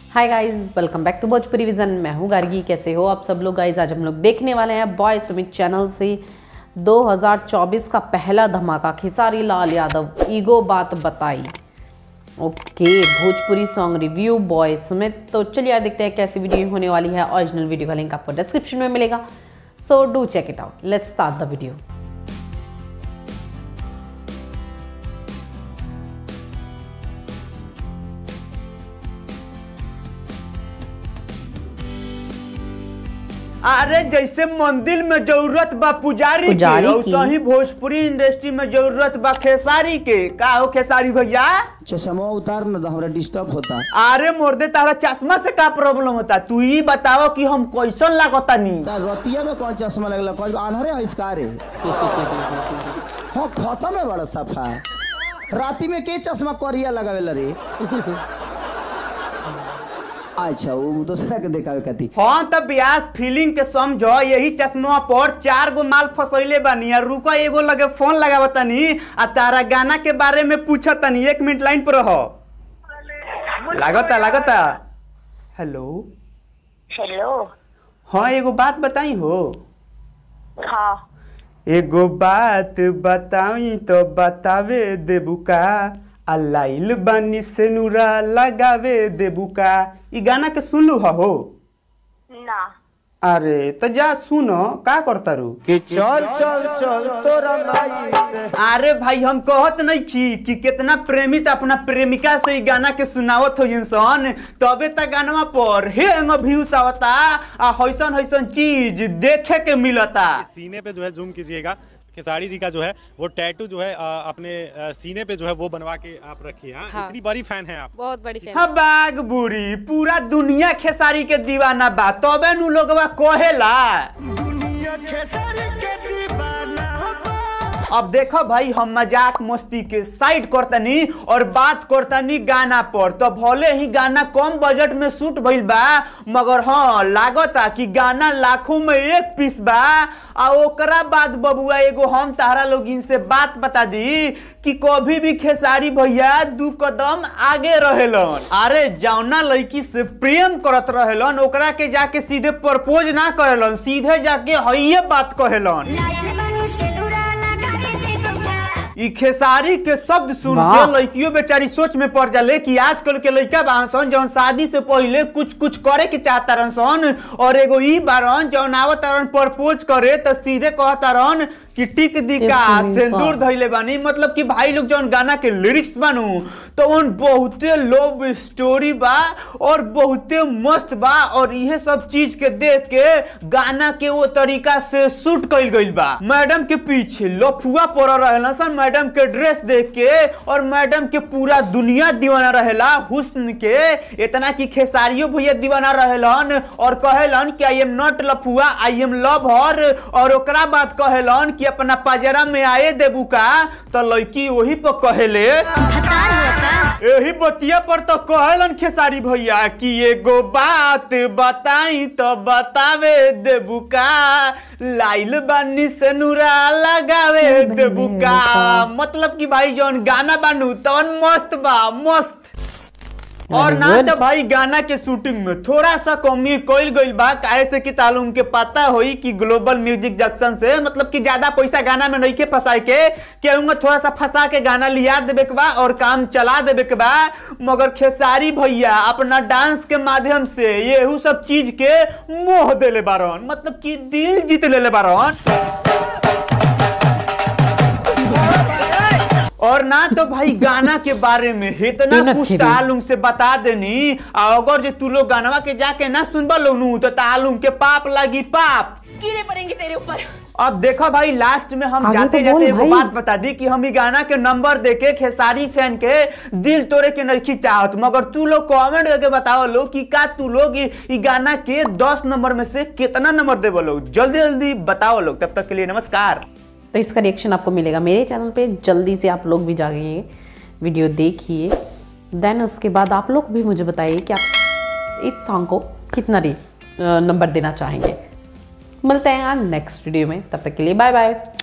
Hi guys welcome back to Bhojpuri vision मैं हूँ गार्गी कैसे हो आप सब लोग गाइस आज हम लोग देखने वाले हैं बॉय सुमित चैनल से 2024 का पहला धमाका खेसारी लाल यादव ईगो बात बताई okay Bhojpuri song review by Sumit तो चलिए यार देखते हैं कैसी वीडियो होने वाली है ओरिजिनल वीडियो का लिंक आपको डिस्क्रिप्शन में मिलेगा so do check it out let's start the video अरे जैसे मंदिर में जरूरत बा पुजारी, पुजारी के की। वैसे ही भोजपुरी इंडस्ट्री में जरूरत बा खेसारी के का हो खेसारी भैया चश्मा उतार न तो हमरा डिस्टर्ब होता अरे मोर्दे तारा चश्मा से का प्रॉब्लम होता तू ही बताओ कि हम कैसन लागता नी ता रतिया में कौन चश्मा लगला कौन आन्हरे है इसका रे हाँ खत्म है बड़ा सफा राती में के चश्मा करिया लगावेला रे अच्छा वो दूसरा के देखावे खाती हाँ तब ब्यास फीलिंग के समझो यही चश्मा पर चार गो माल फसैले बानी और रुको एगो लगे फोन लगावतनी आ तारा गाना के बारे में पूछतनी एक मिनट लाइन पर रहो लागता लागता हेलो हेलो हाँ एगो बात बताई हो हाँ एगो बात बताई तो बतावे देबू का आ लाइल बानी से नूरा लगावे देबू का ई गाना के सुनलू हो ना अरे तो जा सुनो का करता रू कि चल चल चल तोरा माई से अरे भाई हम कहत नहीं की कि कितना प्रेमित अपना प्रेमिका से ई गाना के सुनावत हो इंसान तबे तक गानवा पर हे व्यूज आवता आ हैसन हैसन चीज देखे के मिलता सीने पे जो है जूम कीजिएगा खेसारी जी का जो है वो टैटू जो है अ, अपने अ, सीने पे जो है वो बनवा के आप रखिए हाँ? हाँ। इतनी बड़ी फैन है आप बहुत बड़ी फैन हाँ बाग बुरी पूरा दुनिया खेसारी के दीवाना बा तबे नु लोगवा कहेला अब देखो भाई हम मजाक मस्ती के साइड करतनी और बात करतनी गाना पर तो भले ही गाना कम बजट में शूट भइल बा मगर हाँ लागता कि गाना लाखों में एक पीस बा आ ओकरा बाद बबुआ एगो हम तारा लोगिन से बात बता दी कि कभी भी खेसारी भैया दू कदम आगे रहेलन अरे जौना लड़की से प्रेम करत रहेलन ओकरा के जाके सीधे प्रपोज ना करेलन सीधे जाके हइये बात कहेलन ई खेसारी के शब्द सुन वाह। के लड़कियों बेचारी सोच में पड़ जाले कि आजकल के लड़का बारन सन जौन शादी से पहले कुछ कुछ करे के चाहतारन सन और एगो ई बारन जौन आवतारन प्रपोज करे त सीधे कहतारन कि टिक दिका टिक सिंदूर दिका। धइले बानी मतलब कि भाई लोग जौन गाना के लिरिक्स बानू तो उन बहुते लव स्टोरी बा और बहुते मस्त बा और इहे सब चीज के देख के गाना के वो तरीका से शूट कइल गइल बा मैडम के पीछे लफुआ पड़ रहेला सन मैडम के ड्रेस देख के और मैडम के पूरा दुनिया दीवाना रहेला हुस्न के इतना कि खेसारियो भैया दीवाना रहेलन और कहेलन कि आई एम नॉट लफुआ आई एम लव हर और ओकरा बाद कहेलन कि अपना पजरा में आए देबू का तो लड़की वही पर कहेले यही बतिया पर तो कहेलन खेसारी भैया कि एगो बात बताई तो बतावे देबू का लाइल बानी से नूरा लगावे देबू का मतलब कि भाई जौन गाना बानू तवन मस्त बा मस्त और Very ना good. तो भाई गाना के शूटिंग में थोड़ा सा कमी कोई गइल बा काहे से कि तालुम के पता होई कि ग्लोबल म्यूजिक जंक्शन से मतलब कि ज्यादा पैसा गाना में नहीं के फंसाए के केहूंगा थोड़ा सा फंसा के गाना लिया देबे के बा और काम चला देबे के बा मगर खेसारी भैया अपना डांस के माध्यम से येहू सब चीज के मोह देले बारन मतलब कि दिल जीत लेले बारन और ना तो भाई गाना के बारे में इतना तीन कुछ अच्छी भी। तालुम से बता देनी आ अगर जे तू लोग गानवा के जाके ना सुनबा लोनू तो तालुम के पाप लगी पाप कीड़े पड़ेंगे तेरे ऊपर अब देखो भाई लास्ट में हम आगे जाते तो जाते बोल एगो भाई। बात बता दी कि हम ई गाना के नंबर देके खेसारी फैन के दिल तोड़े के नहीं चाहत मगर तू लोग कमेंट करके बताओ लो कि का तू लोग ई ई गाना के 10 नंबर में से कितना नंबर देवो लोग जल्दी जल्दी बताओ लोग तब तक के लिए नमस्कार तो इसका रिएक्शन आपको मिलेगा मेरे चैनल पे जल्दी से आप लोग भी जाइए वीडियो देखिए देन उसके बाद आप लोग भी मुझे बताइए कि आप इस सॉन्ग को कितना रे नंबर देना चाहेंगे मिलते हैं यार नेक्स्ट वीडियो में तब तक के लिए बाय बाय